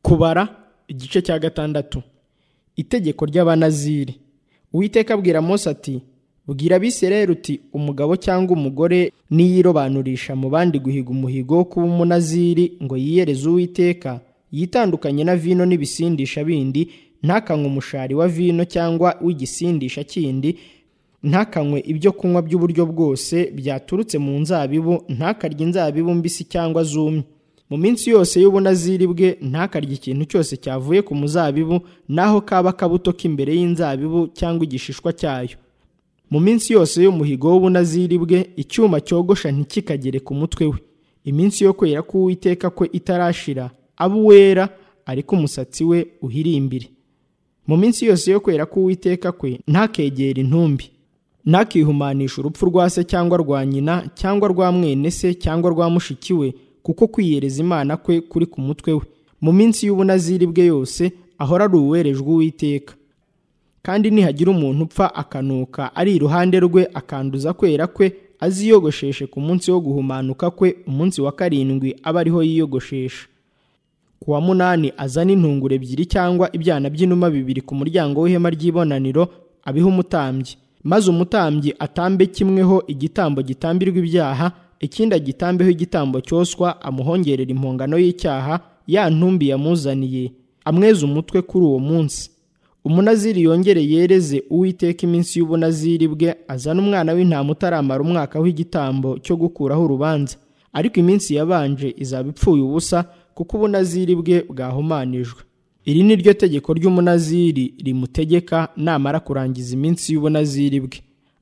kubara igice cya gatandatu itegeko ry'abanaziri uwiteka abwira mose ati bwira abisirayeli uti umugabo cyangwa umugore niyirobanurisha mu bandi guhiga umuhigo wo kuba umunaziri ngo yiyereze uwiteka yitandukanye na vino n'ibisindisha bindi ntakanywe umushari wa vino cyangwa w'igisindisha kindi ntakanywe ibyo kunywa by'uburyo bwose byaturutse mu nzabibu ntakarye inzabibu mbisi cyangwa zumye mu minsi yose y'ubunaziri bwe ntakarye ikintu cyose cyavuye ku muzabibu naho kaba akabuto k'imbere y'inzabibu cyangwa igishishwa cyayo mu minsi yose y'umuhigo w'ubunaziri bwe icyuma cyogosha ntikikagere ku mutwe we iminsi yo kwera k'uwiteka kwe itarashira abe uwera ariko umusatsi we uhirimbire mu minsi yose yo kwera k'uwiteka kwe ntakegere intumbi ntakihumanisha urupfu rwa se cyangwa rwa nyina cyangwa rwa mwene se cyangwa rwa mushiki we kuko kwiyereza imana kwe kuri ku mutwe we mu minsi y'ubunaziri bwe yose ahora ari uwerejwe uwiteka kandi nihagira umuntu upfa akanuka ari iruhande rwe akanduza kwera kwe aziyogosheshe ku munsi wo guhumanuka kwe umunsi wa karindwi aba ariho yiyogoshesha ku wa munani azane intungure ebyiri cyangwa ibyana by'inuma bibiri ku muryango w'ihema ry'ibonaniro abiha umutambyi maze umutambyi atambe kimweho igitambo gitambirwa ibyaha ikindi agitambeho igitambo cyoswa amuhongerera impongano y'icyaha ya ntumbi yamuzaniye amweze umutwe kuri uwo munsi umunaziri yongere yereze uwiteka iminsi y'ubunaziri bwe azana umwana w'intama utaramara umwaka w'igitambo cyo gukuraho urubanza ariko iminsi yabanje izaba ipfuye ubusa kuko ubunaziri bwe bwahumanijwe iri ni ryo tegeko ry'umunaziri rimutegeka namara kurangiza iminsi y'ubunaziri bwe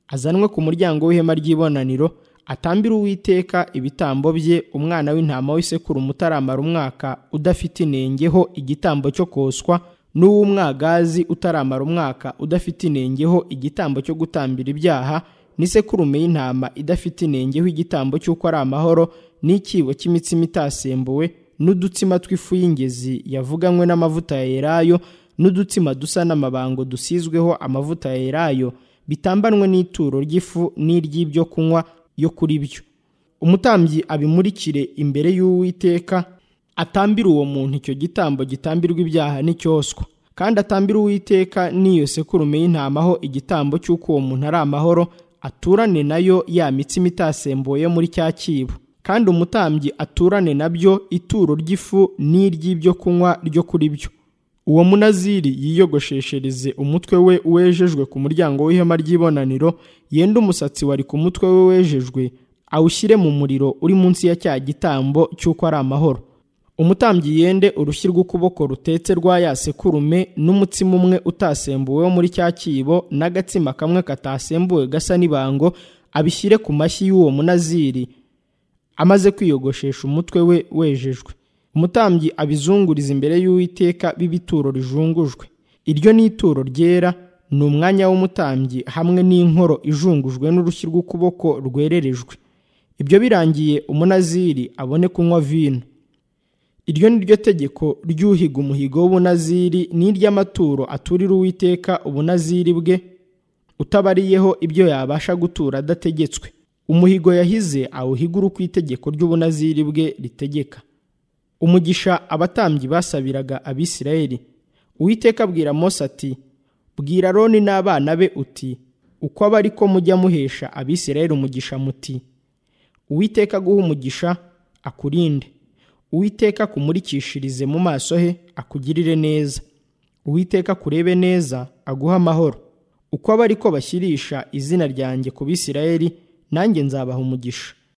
azanwe ku muryango w'ihema ry'ibonaniro atambire uwiteka ibitambo bye umwana w'intama w'isekuru utaramara umwaka udafite inengeho igitambo cyo koswa n'uw'umwagazi utaramara umwaka udafite inengeho igitambo cyo gutambira ibyaha n'isekurume y'intama idafite inengeho igitambo cy'uko ari amahoro n'ikibo cy'imitsima itasembuwe n'udutsima tw'ifu y'ingezi yavuganywe n'amavuta ya elayo n'udutsima dusa n'amabango dusizweho amavuta ya elayo bitambanwe n'ituro ry'ifu n'iry'ibyo kunywa yo kuri byo umutambyi abimurikire imbere y'uwiteka atambire uwo muntu icyo gitambo gitambirwa ibyaha n'icyoswa kandi atambire uwiteka n'iyo sekurume y'intama ho igitambo cy'uko uwo muntu ari amahoro aturane nayo ya mitsima itasembuye muri cya kibo kandi umutambyi aturane nabyo ituro ry'ifu n'iry'ibyo kunywa ryo kuri byo uwo munaziri yiyogosheshereze umutwe we wejejwe ku muryango w'ihema ry'ibonaniro yenda umusatsi wari ku mutwe we wejejwe awushyire mu muriro uri munsi ya cya gitambo cy'uko ari amahoro umutambyi yende urushyi rw'ukuboko rutetse rwa ya sekurume n'umutsima umwe utasembuwe wo muri cya kibo n'agatsima kamwe katasembuwe gasa n'ibango abishyire ku mashyi y'uwo munaziri amaze kwiyogoshesha umutwe we wejejwe umutambyi abizunguriza imbere y'uwiteka b'ibituro rijungujwe iryo ni ituro ryera ni umwanya w'umutambyi hamwe n'inkoro ijungujwe n'urushyi rw'ukuboko rwererejwe ibyo birangiye umunaziri abone kunywa vino iryo ni ryo tegeko ry'uhiga umuhigo w'ubunaziri n'iry'amaturo aturira uwiteka ubunaziri bwe utabariyeho ibyo yabasha gutura adategetswe umuhigo yahize awuhigura uko itegeko ry'ubunaziri bwe ritegeka umugisha abatambyi basabiraga abisirayeli uwiteka abwira mose ati bwira roni n'abana be uti uko aba ariko mujya muhesha abisirayeli umugisha muti uwiteka aguha umugisha akurinde uwiteka akumurikishirize mu maso he akugirire neza uwiteka akurebe neza aguha amahoro uko aba ariko bashyirisha izina ryanjye ku bisirayeli nanjye nzabaha umugisha